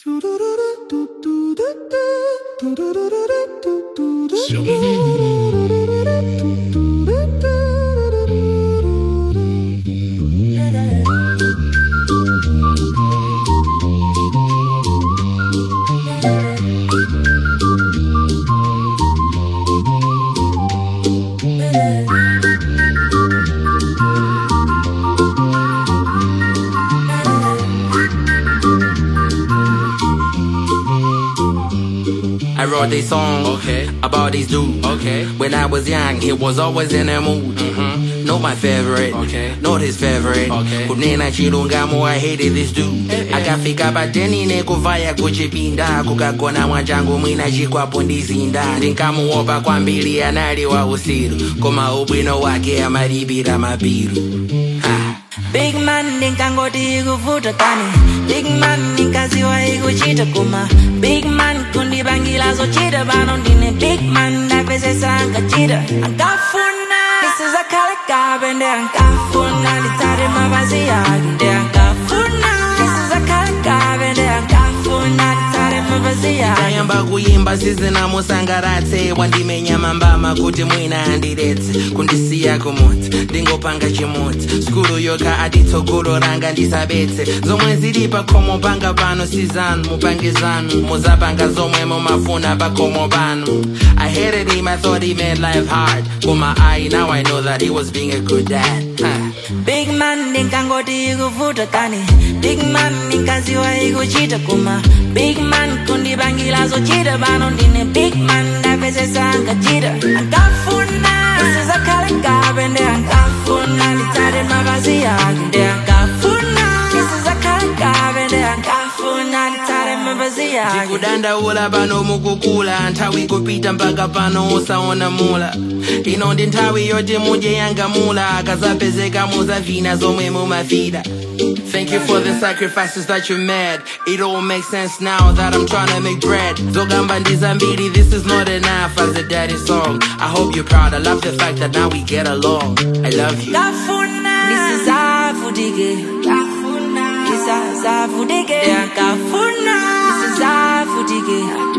I wrote this song Okay. about this dude. Okay. When I was young, he was always in a mood. Mhm. Not my favorite. Okay. Not his favorite. Okay. kunena chilungamo I hated this dude Eh, eh. akafika pateni nekuvaya kuchipinda kukagona mwachangu mwina chikwapo ndizinda ndinkamuopa kwambiri anali wa usiru koma ubwino wake amalipira mabiru ah. Big man ndinkangoti ikuvuta kani Big man ndinkaziwa ikuchita kuma Big man kundibangira zochita pano ndine Big man ndapezesa ankachita Ankafuna nisizakhala kabe nde ankafuna nditsate mapazi yake nde ankafuna nisizakhala kabe nde ankafuna nditsate mapazi yake tayamba kuyimba sizinamusangaratse wandimenya mambama kuti mwina andiretse kundisiya kumudzi ndingopanga chimudzi skulu yoka aditsogolo ranga ndisabetse zomwe zili pakhomo panga pano sizanu mupange zanu muzapanga zomwe mumafuna pakhomo pano I hated him, I thought he made life hard Koma I, now I know that he was being a good dad huh. Big man ndinkangoti ikuvuta kani Big man ndinkaziwa ikuchita kuma Big man kundibangira zochita pano ndine Big man ndapezesa ankachita Ankafuna nisizakhala kabe nde ankafuna nditsate mapazi yake nde ankafuna nisizakhala kabe nde ankafuna nditsate mapazi yake ndikudandaula pano mukukula nthawi kupita mpaka pano usaona mula ino ndi nthawi yoti mudye yangamula akazapezeka muzavina zomwe mumafida Thank you for the sacrifices that you made. It all makes sense now that I'm trying to make bread. Zogamba ndizambiri, this is not enough as a daddy song. I hope you're proud. I love the fact that now we get along. I love you. Kafuna nisizavudike Kafuna nisizavudike Kafuna nisizavudike